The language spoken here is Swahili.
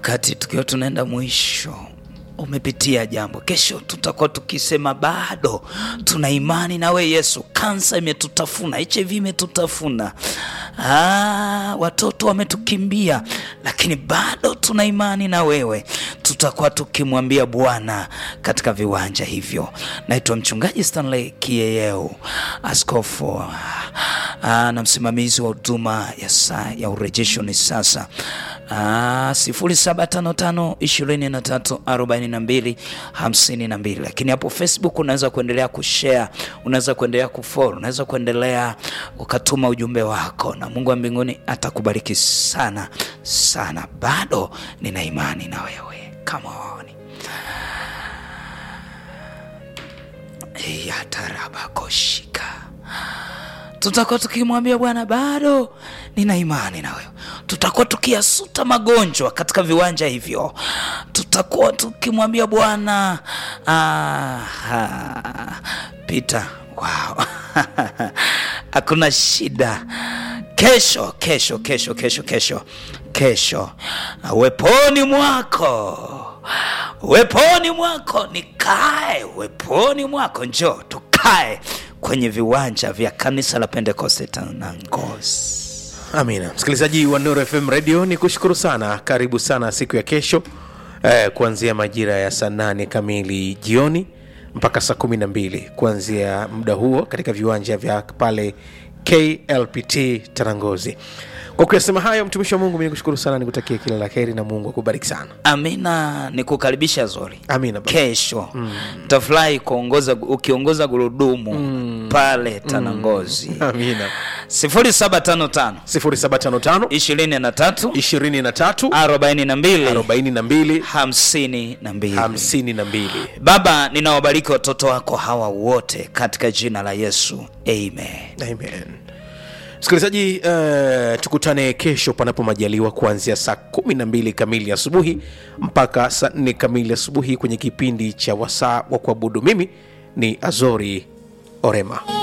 wakati tukiwa tunaenda mwisho umepitia jambo kesho tutakuwa tukisema bado tuna imani nawe yesu kansa imetutafuna hiv imetutafuna ah, watoto wametukimbia lakini bado tuna imani na wewe tutakuwa tukimwambia bwana katika viwanja hivyo naitwa mchungaji stanley kieyeu askofu ah, na msimamizi wa huduma ya saa ya urejesho ni sasa Ah, sifuri saba tano tano ishirini na tatu arobaini na mbili hamsini na mbili lakini hapo facebook unaweza kuendelea kushare unaweza kuendelea kufollow unaweza kuendelea ukatuma ujumbe wako na mungu wa mbinguni atakubariki sana sana bado nina imani na wewe come on yatarabakoshika tutakuwa tukimwambia bwana bado nina imani na wewe tutakuwa tukiyasuta magonjwa katika viwanja hivyo tutakuwa tukimwambia bwana ah, ah, pita wow. hakuna shida kesho kesho kesho kesho kesho kesho weponi mwako weponi mwako nikae weponi mwako njoo tukae kwenye viwanja vya kanisa la pentekoste tanangozi amina msikilizaji wa nuru fm radio ni kushukuru sana karibu sana siku ya kesho eh, kuanzia majira ya saa nane kamili jioni mpaka saa kumi na mbili kuanzia muda huo katika viwanja vya pale klpt tarangozi kwa kuyasema hayo mtumishi wa mungu mi nikushukuru sana nikutakia kila la heri na mungu akubariki sana amina ni kukaribisha zori amina baba. kesho mm. tafurahi kuongoza ukiongoza gurudumu mm. pale tanangozi amina 0755 0755 23 23 42 42 52 52 baba ninawabariki watoto wako hawa wote katika jina la yesu amen amen msikilizaji uh, tukutane kesho panapo majaliwa kuanzia saa kumi na mbili kamili asubuhi mpaka saa nne kamili asubuhi kwenye kipindi cha wasaa wa kuabudu mimi ni azori orema